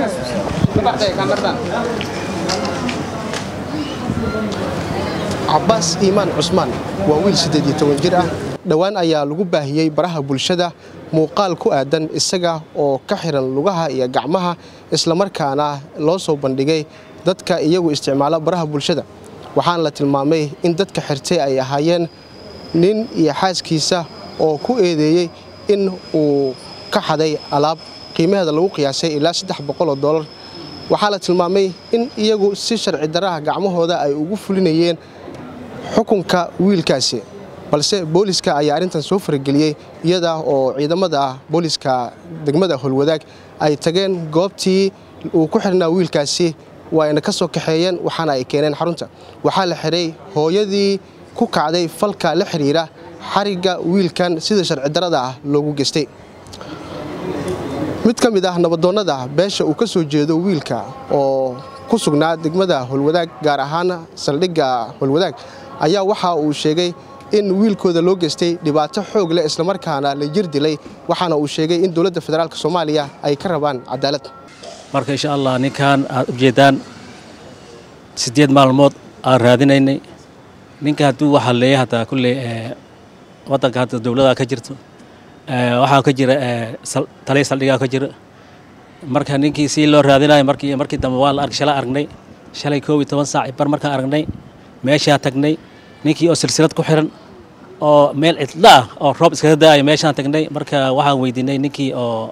cabaas iimaan cusmaan waa wiil siddeed iyo toban jir ah dhowaan ayaa lagu baahiyey baraha bulshada muuqaal ku aadan isaga oo ka xiran lugaha iyo gacmaha islamarkaana loo soo bandhigay dadka iyagu isticmaala baraha bulshada waxaana la tilmaamay in dadka xirtay ay ahaayeen nin iyo xaaskiisa oo ku eedeeyey in uu ka xaday alaab qiimaheeda lagu qiyaasay ilaa saddex boqoloo dollar waxaa la tilmaamay in iyagu si sharci daraha gacmahooda ay ugu fulinayeen xukunka wiilkaasi balse booliska ayaa arrintan soo farageliyey iyada oo ciidamada booliska degmada holwadaag ay tageen goobtii uu ku xirnaa wiilkaasi waayna ka soo kaxeeyeen waxaana ay keeneen xarunta waxaa la xiray hooyadii ku kacday falka la xidhiira xarigga wiilkan sida sharci darada ah loogu geystay mid ka mid ah nabadoonnada beesha uu ka soo jeedo wiilka oo ku sugnaa degmada holwadaag gaar ahaan saldhigga holwadaag ayaa waxa uu sheegay in wiilkooda loo geystay dhibaato xoog leh islamarkaana la jir dilay waxaana uu sheegay in dowladda federaalk soomaaliya ay ka rabaan cadaalad marka insha allah ninkan aad u jeedaan siddeed maalmood aan raadinaynay ninka hadduu waxaa leeya hataa kulley waddanka hadda dowladda ka jirto waxaa ka jira taliya saldhigaa ka jira marka ninkii si loo raadinayo markii markii dambe waa la arg shalay aragnay shalay koob iyo toban saac bar markaan aragnay meeshaa tagnay ninkii oo silsilad ku xiran oo meel cidlo ah oo roob iskaga da'ayo meeshaan tagnay marka waxaan weydiinay ninkii oo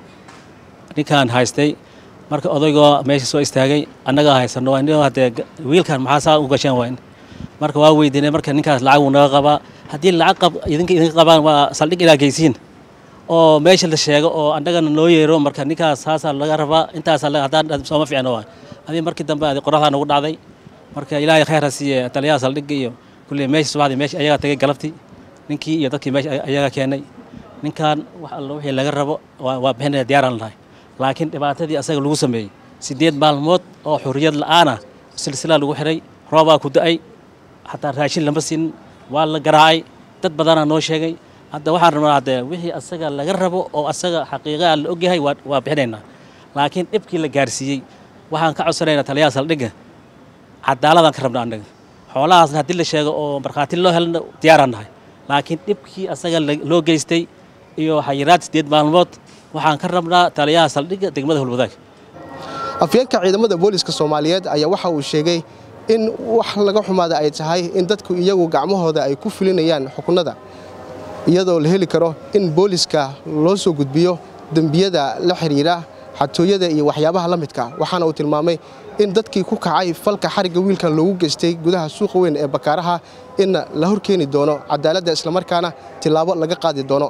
ninkaan haystay marka odaygoo meesha soo istaagay annagaa haysano waa haddee wiilkan maxaa saa u gasheen wayn marka waa weydiinay marka ninkaas lacag wuu naga qabaa haddii lacag qab idinka idinka qabaan waa saldhig ilaa geysiin oo meesha la sheego oo annagana noo yeero marka ninkaas saasaa laga rabaa intaasaa haddaan sooma fiicno waa adii markii dambe adi qoraxdaa nagu dhacday marka ilaahay khayr ha siiye taliyaha saldhigga iyo kulley meesha subaxdii meesha ayagaa tagay galabtii ninkii iyo dadkii meesha ayagaa keenay ninkan wax allo wixii laga rabo waa bixinaya diyaaraan lahay laakiin dhibaatadii asaga lagu sameeyey siddeed maalmood oo xurriyad la'aana silsilaa lagu xiray roobaa ku da'ay xataa raashin lama siin waa la garaacay dad badanaa noo sheegay hadda waxaan rabnaa haddee wixii asaga laga rabo oo asaga xaqiiqaa la ogyahay waa bixinaynaa laakiin dhibkii la gaarsiiyey waxaan ka codsanaynaa taliyaha saldhigga cadaaladaan ka rabnaa annaga xoolahaasna haddii la sheego oo markhaati loo helna diyaaraan nahay laakiin dhibkii asaga loo geystay iyo xayiraad siddeed maalmood waxaan ka rabnaa taliyaha saldhigga degmada holwadaag afyeenka ciidamada booliska soomaaliyeed ayaa waxa uu sheegay in wax laga xumaada ay tahay in dadku iyagu gacmahooda ay ku fulinayaan xukunada iyadoo la heli karo in booliska loo soo gudbiyo dembiyada la xidhiira xatooyada iyo waxyaabaha la midka waxaana uu tilmaamay in dadkii ku kacay falka xarigga wiilkan loogu geystay gudaha suuqa weyn ee bakaaraha in la horkeeni doono cadaaladda islamarkaana tillaabo laga qaadi doono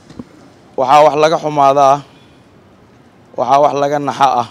waxaa wax laga xumaada ah waxaa wax laga naxa ah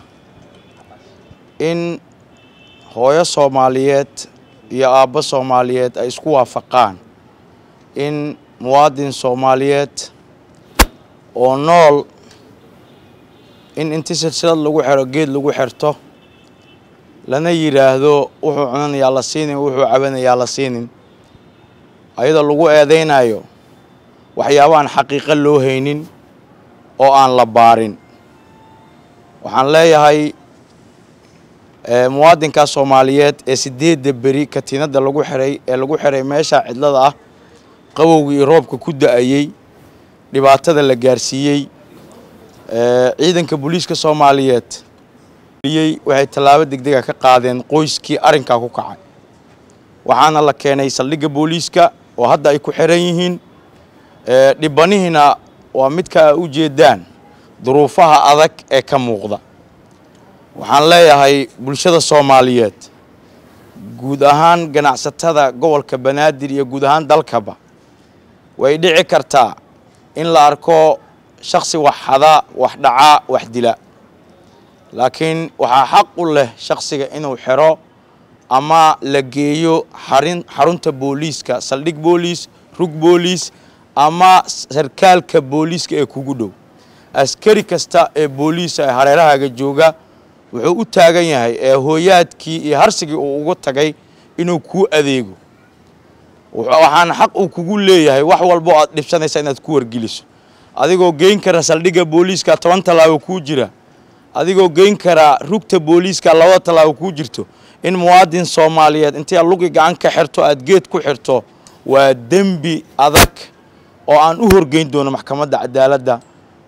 in hooyo soomaaliyeed iyo aabbo soomaaliyeed ay isku waafaqaan in muwaadin soomaaliyeed oo nool in inti silsilad lagu xiro geed lagu xirto lana yidhaahdo wuxuu cunanayaa la siinin wuxuu cabanayaa la siinin ayadoo lagu eedaynayo waxyaabaan xaqiiqo loo haynin oo aan la baarin waxaan leeyahay muwaadinkaa soomaaliyeed ee siddeedda beri katiinadda lagu xiray ee lagu xiray meesha cidlada ah qabowgii iyo roobka ku da'ayey dhibaatada la gaarsiiyey ciidanka booliiska soomaaliyeed waxay tallaabo degdega ka qaadeen qoyskii arrinkaa ku kacay waxaana la keenay saldhigga booliiska oo hadda ay ku xiran yihiin dhibanihiina waa midka u jeedaan duruufaha adag ee ka muuqda waxaan leeyahay bulshada soomaaliyeed guud ahaan ganacsatada gobolka banaadir iyo guud ahaan dalkaba way dhici kartaa in la arko shaksi wax xada wax dhaca wax dila laakiin waxaa xaq u leh shaksiga inuu xiro ama la geeyo xarin xarunta booliiska saldhig booliis rug booliis ama sarkaalka booliiska ee kugu dhow askari kasta ee booliisa ee hareerahaaga jooga wuxuu u taagan yahay ee hooyaadkii iyo harsigii uu ugu tagay inuu kuu adeego waxaana xaq uu kugu leeyahay wax walbo aad dhibsanaysa inaad ku wargeliso adigoo geyn kara saldhigga booliiska toban tallaabo kuu jira adigoo geyn karaa rugta booliiska labada tallaabo kuu jirto in muwaadin soomaaliyeed intii aad lugi gacan ka xirto aad geed ku xirto waa dembi adag oo aan u horgeyn doono maxkamadda cadaaladda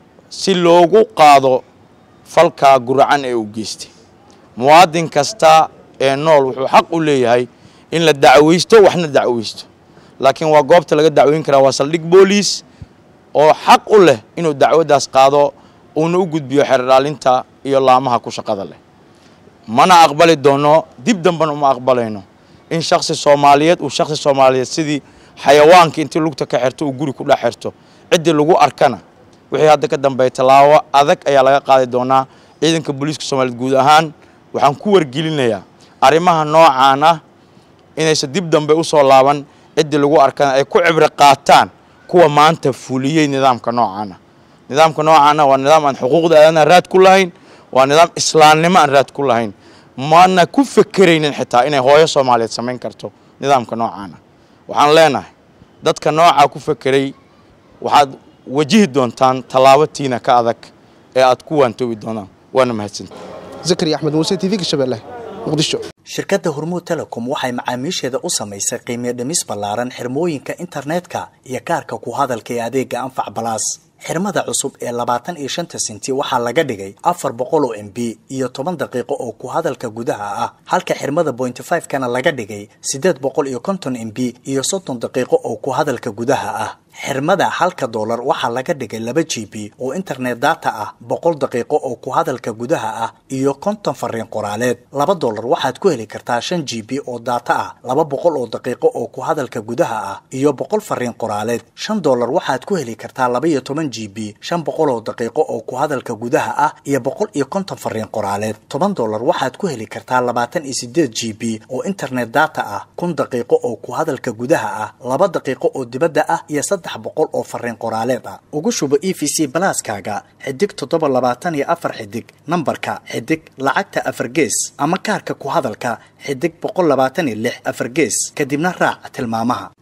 si loogu qaado falkaa guracan ee uu geystay muwaadin kasta ee nool wuxuu xaq u leeyahay in la dacweysto waxna dacweysto laakiin waa goobta laga dacweyn karaa waa saldhig booliis oo xaq u leh inuu dacwaddaas qaado uuna u gudbiyo xeerdhaalinta iyo laamaha ku shaqada leh mana aqbali doono dib dambena uma aqbalayno in shaksi soomaaliyeed uu shaksi soomaaliyeed sidii xayawaanka intii lugta ka xirto uu guri ku dhex xirto ciddii lagu arkana wixii hadda ka dambeeya tallaabo adag ayaa laga qaadi doonaa ciidanka booliiska soomaaliyeed guud ahaan waxaan ku wargelinayaa arrimaha noocaan ah inaysan dib dambe u soo laaban ciddii lagu arkana ay ku cibro qaataan kuwa maanta fuliyey nidaamka noocaana nidaamka noocaana waa nidaam aan xuquuqda aadanaha raad ku lahayn waa nidaam islaamnimo aan raad ku lahayn mana ku fekeraynin xitaa inay hooyo soomaaliyeed samayn karto nidaamka noocaana waxaan leenahay dadka noocaa ku fekeray waxaad wajihi doontaan tallaabo tiina ka adag ee aad ku waantoobi doonaan waana mahadsanta zakariya axmed muuse t v-ga shabeelle muqdisho shirkadda hormuud telecom waxay macaamiisheeda u samaysay qiimiyo dhimis ballaaran xirmooyinka internetka iyo kaarka ku hadalka ee adeega anfac balaas xirmada cusub ee labaatan iyo shanta sinti waxaa laga dhigay afar boqol oo m b iyo toban daqiiqo oo ku hadalka gudaha ah halka xirmada bointy five kana laga dhigay siddeed boqol iyo konton m b iyo soddon daqiiqo oo ku hadalka gudaha ah xirmada halka doolar waxaa laga dhigay laba g b oo internet data ah boqol daqiiqo oo ku hadalka gudaha ah iyo konton fariin qoraaleed laba doolar waxaad ku heli kartaa shan g b oo data ah laba boqol oo daqiiqo oo ku hadalka gudaha ah iyo boqol fariin qoraaleed shan doolar waxaad ku heli kartaa laba iyo toban g b shan boqol oo daqiiqo oo ku hadalka gudaha ah iyo boqol iyo konton fariin qoraaleed toban doolar waxaad ku heli kartaa labaatan iyo sideed g b oo internet data ah kun daqiiqo oo ku hadalka gudaha ah laba daqiiqo oo dibadda ah iyo saddex boqol oo fariin qoraaleed ah ugu shubo e v c balaaskaaga xidig toddoba labaatan iyo afar xidig nambarka xidig lacagta afar gees ama kaarka ku hadalka xidig boqol labaatan iyo lix afar gees kadibna raac tilmaamaha